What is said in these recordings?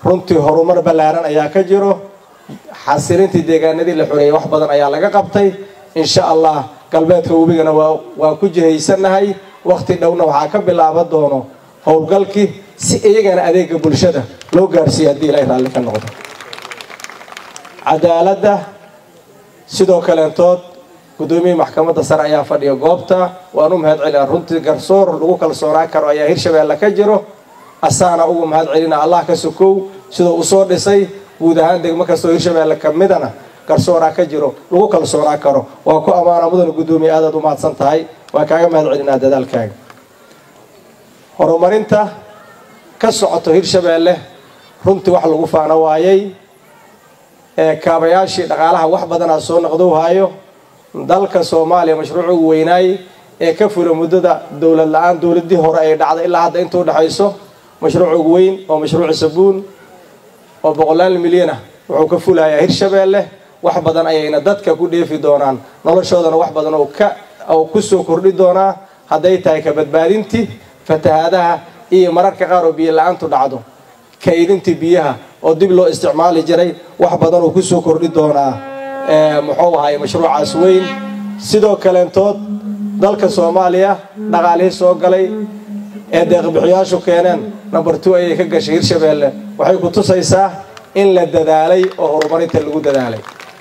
runtii horumar ballaaran ayaa ka jiro xasilintii deegaanadii la xoreeyay wax badan ayaa laga qabtay insha allah galbeedka webigana waa ku jihaysannahay wakhti dhowna waxaa ka bilaaban doono howlgalkii si iyagana adeega bulshada loo gaarsiiya haddii ilaahay raalli ka noqdo cadaaladda sidoo kaleentood guddoomiyihii maxkamadda sare ayaa fadhiya goobta waan u mahad celina runtii garsoor lagu kalsoonaan karo ayaa hirshabeelle ka jiro asaana ugu mahad celina allah ka sokow sidoo usoo dhisay guud ahaan degmo kastoo hirshabeelle ka midana garsooraa ka jiro lagu kalsoonaan karo waa ku ammaana mudana guddoomiye aadaad u mahadsan tahay waa kaaga mahad celinaa dadaalkaaga horumarinta ka socoto hirshabeelle runtii wax lagu faano waayay ee kaabayaashii dhaqaalaha wax badanaa soo noqdowhaayo dalka soomaaliya mashruuc ugu weynaay ee ka fula muddada dowlad la-aan dowladii hore ay dhacday ilaa hadda inta udhexayso mashruuc ugu weyn oo mashruuci sabuun oo boqolaal milyan ah wuxuu ka fulayaa hirshabeelle wax badan ayayna dadka ku dheefi doonaan noloshoodana wax badan oo kusoo kordhi doonaa hadday tahay ka badbaadintii fatahaadaha iyo mararka qaar oo biyo la-aantu dhacdo kaydintii biyaha oo dib loo isticmaali jiray wax badan oo kusoo kordhi doonaa muxuu ahay mashruucaas weyn sidoo kaleentood dalka soomaaliya dhaqaalihii soo galay ee deeqbixiyaashu keeneen number two ayay ka gashay hirshabeelle waxay ku tusaysaa in la dadaalay oo horumarinta lagu dadaalay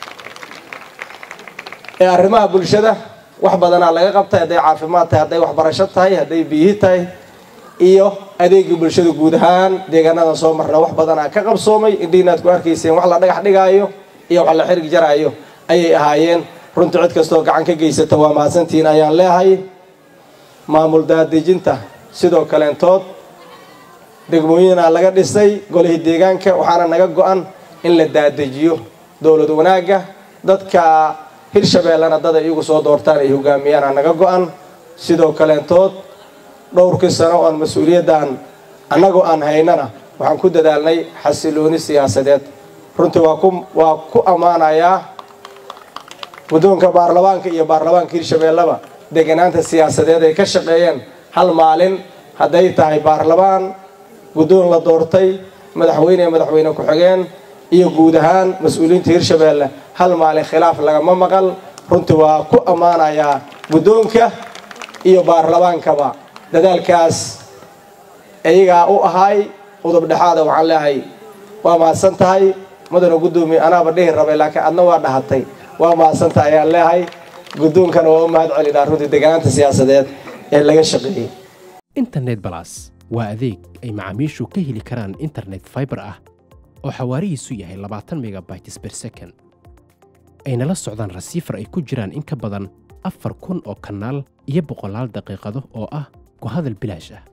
ee arrimaha bulshada wax badanaa laga qabtay hadday caafimaad tahay hadday waxbarasho tahay hadday biyihi tahay iyo adeegii bulshada guud ahaan deegaanadan soo marna wax badanaa ka qabsoomay indhiinaad ku arkayseen wax la dhagax dhigaayo iyo wax la xirig jaraayo ayay ahaayeen runtii cid kastoo gacan ka geysata waa mahadsantihiin ayaan leehay maamul daadejinta sidoo kaleentood degmooyinaa laga dhisay golihii deegaanka waxaana naga go-an in la daadejiyo dowlad wanaagga dadka hirshabeellena dad ay iyagu soo doortaan ay hogaamiyaana naga go-an sidoo kaleentood dhowrkii sano oon mas-uuliyaddan annagoo aan haynana waxaan ku dadaalnay xasilooni siyaasadeed runtii waa ku ammaanayaa guddoonka baarlamaanka iyo baarlamaanka hirshabeelleba deganaanta siyaasadeed ay ka shaqeeyeen hal maalin hadday tahay baarlamaan guddoon la doortay madaxweyne madaxweyne ku-xigeen iyo guud ahaan mas-uuliyiinta hirshabeelle hal maalin khilaaf lagama maqal runtii waa ku ammaanayaa guddoonka iyo baarlamaankaba dadaalkaas iyagaa u ahay udub dhexaada waxaan leehay waa mahadsan tahay mudana guddoomiye anaaba dhihi rabay laakiin adna waa dhahatay waa mahadsan tahay ayaan leehay guddoonkana waa u mahad celinaa runtii deganaanta siyaasadeed ee laga shaqeeyey internet balas waa adeeg ay macaamiishu ka heli karaan internet faibar ah oo xawaarihiisu yahay labaatan megabytes ber second ayna la socdaan rasiifar ay ku jiraan in ka badan afar kun oo kanaal iyo boqolaal daqiiqado oo ah ku hadal bilaash ah